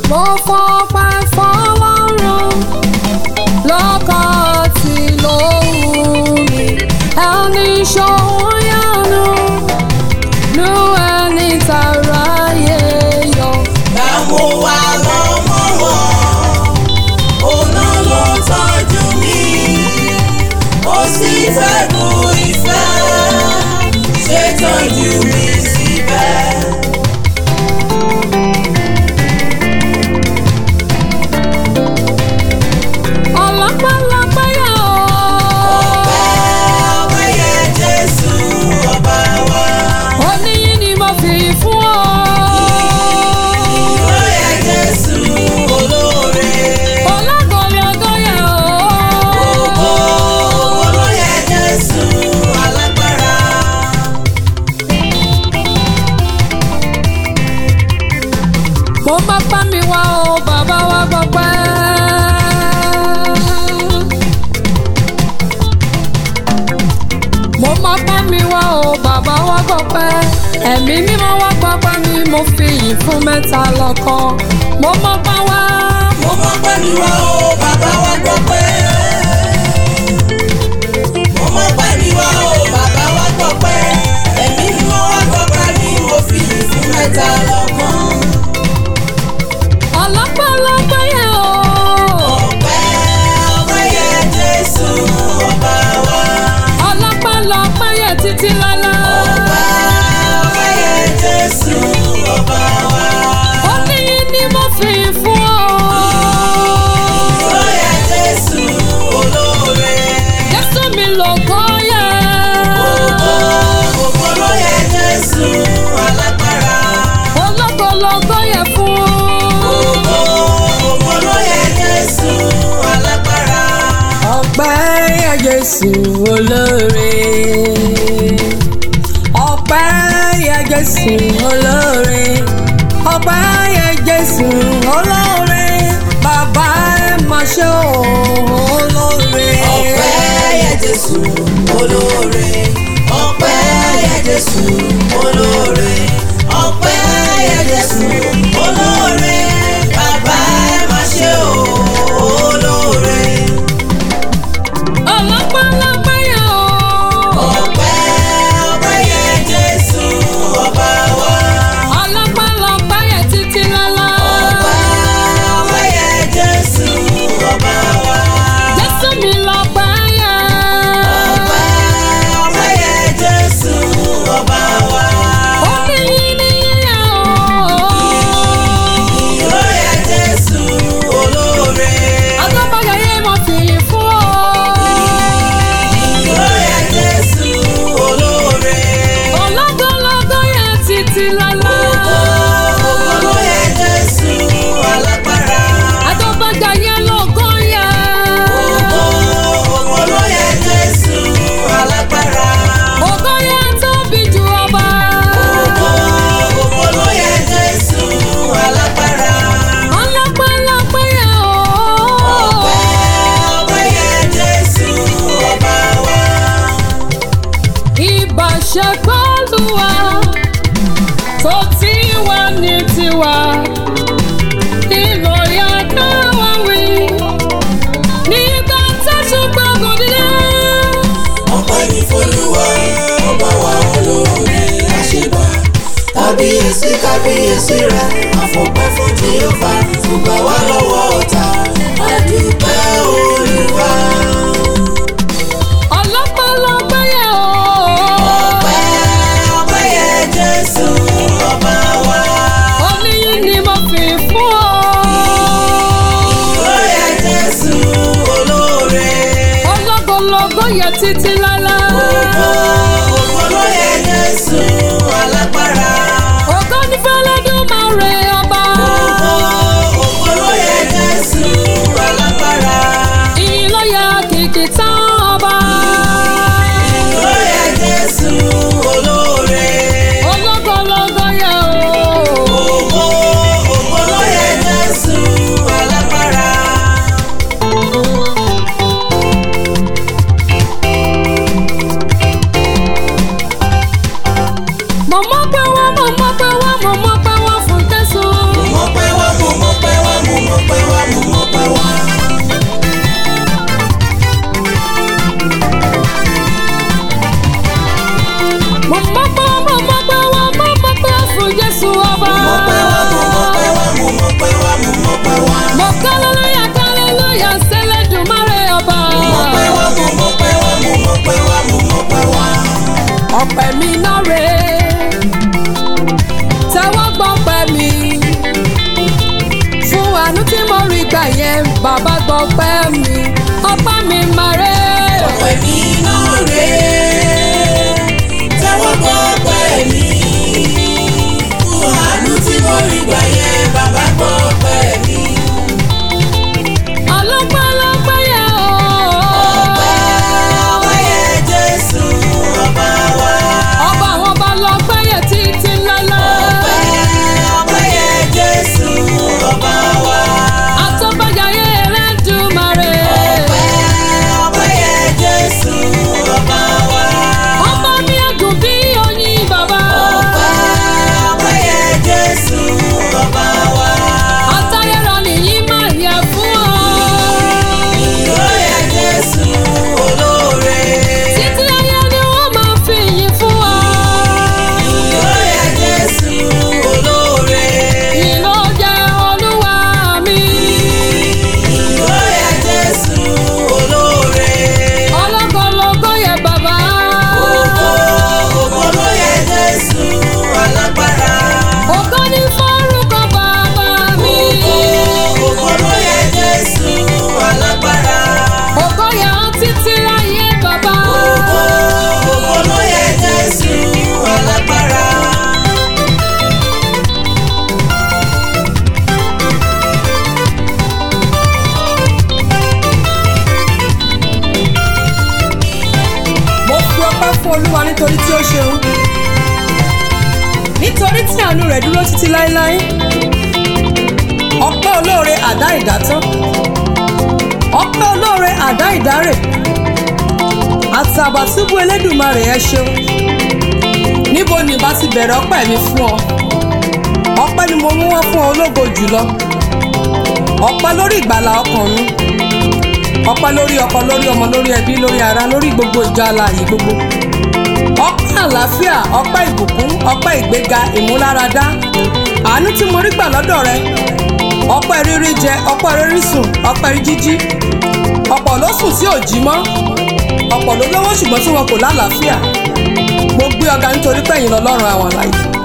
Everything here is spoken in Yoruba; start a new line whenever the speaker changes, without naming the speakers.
mo fọpẹ́ fọlọ́run lọ́kọ̀ tí lóhùn mi ẹni ṣòwò yánu nu ẹni tààrà yẹ yọ.
Dààmú wa lọ́mọ wọn, òun ló tọ́jú mi, ó sì fẹ́ bu ìfẹ́, ṣe tọ́jú mi síbẹ̀.
ọlọ́pàá yà ó.
Ọpẹ́ yẹ Jésù ọba wa,
oníyìn ni mo fi fún ọ.
ó yẹ Jésù olóore.
ọlọ́gọ̀lọ́gọ̀ yà ó.
Ògo ló yẹ Jésù alágbára.
mo má bá mi wá o bàbá wa gbọpẹ́. mo má bá mi wá o bàbá wa gbọpẹ́. ẹ̀mí mímọ́ wá gbọpẹ́ mi mo fi yìn fún mẹ́ta lọ́kàn. mo má bá wá.
Mo mọ̀ pé mi wá o, bàbá wa gbọ́ pé. Mo mọ̀ pé mi wá o, bàbá wa gbọ́ pé. Ẹ̀mí ni mo wá gbọ́ pé mi mo fi ìfún mẹ́ta lọ́gbọ́n.
ọlọ́pàá yẹ o.
Ọpẹ́ ọpẹ́ yẹ Jésù ọba wa.
ọlọ́pàá yẹ títí lọ́la.
Ọpẹ́ ọpẹ́ yẹ Jésù ọba wa.
oníyìn ni mo fi fún ọ.
Ó yẹ Jésù olóore.
Jésù mi lògo yẹ.
Ògo ògo ló yẹ Jésù alágbára.
ológologo yẹ fún.
Ògo ògo ló yẹ Jésù alágbára.
ọpẹ́ yẹ Jésù olóore. ọpẹ́ yẹ Jésù olóore. ọpẹ́ yẹ Jésù olóore. bàbá ẹ máa ṣe olóore.
Ọpẹ́ yẹ Jésù olóore. Ọpẹ́ yẹ Jésù olóore. Ọpẹ́ yẹ Jésù olóore. Bàbá ẹ má ṣe o olóore.
ọlọ́pàá yẹ o.
Ọpẹ́ ọpẹ́ yẹ Jésù ọba wa.
ọlọ́pàá yẹ títí lọ́la.
Ọpẹ́ ọpẹ́ yẹ Jésù ọba wa.
Jésù mi lọ́pàá yẹ.
Ọpẹ́ ọpẹ́ yẹ Jésù ọba wa.
Oníyìn ni yíyá o.
Ìró yẹ Jésù olóore.
Agbábọ́yà yé mo fi fún ọ.
Ìró yẹ Jésù olóore.
Ọlọ́gọ́lọ́gọ́ yẹ títí lọ́la.
Ògo ló yẹ Jésù alágbára.
Agbábọ́yà yé lọ́gọ́ yẹ.
Ògo ògo ló yẹ Jésù alágbára.
Ògo yẹ tóbi ju ọba.
Ògo ògo ló yẹ Jésù alágbára.
Ọlọ́pẹ́lọpẹ́ yẹ o.
Ọpẹ́ ọpẹ́ yẹ Jésù ọba wa.
Ìbáṣepọ̀ Olúwa tó ti wà ní tiwa. Ìlòyà káwá wí. Nígbà tẹ́sùn gbàgbọ́ dídé.
ọpẹ́ ní f'Olúwa ọba wa olóore àṣebà kábíyèsí kábíyèsí rẹ àfọpẹ́ fún jehova gbogbo wa lọ́wọ́ ọ̀tá àdúpẹ́ olúwa.
Ọlọ́pẹ́lọpẹ́ yẹ o.
ọpẹ́ ọpẹ́ yẹ jésù ọba wa.
Oníyìn ni mo fi fún ọ.
ó yẹ jésù olóore.
Ọlọ́gọ́lọ́gọ́ yẹ títí lálá.
ògo ògo ló yẹ jésù alágbára.
Ògo ní fẹ́lẹ́dùmarè ọba.
ògo ògo ló yẹ jésù alágbára.
Ìyìn ló yẹ kìkì tán ọba.
ó yẹ jésù olóore.
Ọlọ́gọ́lọ́gọ́ yẹ o.
ògo ògo ló yẹ jésù alágbára.
mi ọpẹ́ mi máa rẹ̀.
ọpẹ́ mi náà rèé tẹ́wọ́ gbọ́ ọpẹ́ mi fún àánú tí mo rí gbà yẹn bàbá gbọ́ ọpẹ́ mi.
ọlọ́pàá lọ́pẹ́ yẹ o.
ọpẹ́ ọpẹ́ yẹ Jésù ọba wa.
ọba àwọn ọba lọ́pẹ́ yẹ títí lọ́lá.
ọpẹ́ ọpẹ́ yẹ Jésù ọba wa.
àtọ́bàjáyé Ẹlẹ́dùmarè.
ọpẹ́ ọpẹ́ yẹ Jésù ọba wa.
ọba mi àgùn bí oyin bàbá.
ọpẹ́ ọpẹ́ yẹ Jésù ọba wa.
àtayẹ̀rọ nìyí máa yẹ fún ọ.
ìró yẹ Jésù olóore.
títí ayé ni wọ́n máa fi yìn fún ọ.
ìró yẹ Jésù olóore.
ìlò jẹ́ olúwa mi.
ìró yẹ Jésù olóore.
ọlọ́gọ́lọ́gọ́ yẹ bàbá.
ògo ògo ló yẹ Jésù alágbára.
ògo ní fọ́rúkọ bàbá mi.
ògo ògo ló yẹ Jésù alágbára.
ògo yẹ ọ́ títí ayé bàbá.
ògo ògo ló yẹ Jésù alágbára.
mo fi ọpẹ́ fún olúwa nítorí tí ó ṣeun nítorí tí àánú rẹ̀ dúró títí láéláé ọpẹ́ olóore àdá ìdátán ọpẹ́ olóore àdá ìdárè àtàbàtúbú elédùmarè ẹ ṣeun níbo ni ìbá ti bẹ̀rẹ̀ ọpẹ́ mi fún ọ ọpẹ́ ni mo mú wá fún ọ ológo jùlọ ọpẹ́ lórí ìgbàlà ọkàn mi ọpẹ́ lórí ọkọ lórí ọmọ lórí ẹbí lórí ara lórí gbogbo ìjọ alààyè gbogbo ọpẹ́ àlàáfíà ọpẹ́ ìbùkún ọpẹ́ ìgbéga ìmúláradá àánú tí mo rí gbà lọ́dọ̀ rẹ ọpẹ́ rírí jẹ ọpẹ́ rírí sùn ọpẹ́ rí jíjí ọ̀pọ̀ ló sùn tí ò jí mọ́ ọ̀pọ̀ ló lówó ṣùgbọ́n tí wọn kò lálàáfíà mo gbé ọ̀gá nítorí pé ẹ̀yin lọ́lọ́run àwọn àlàyé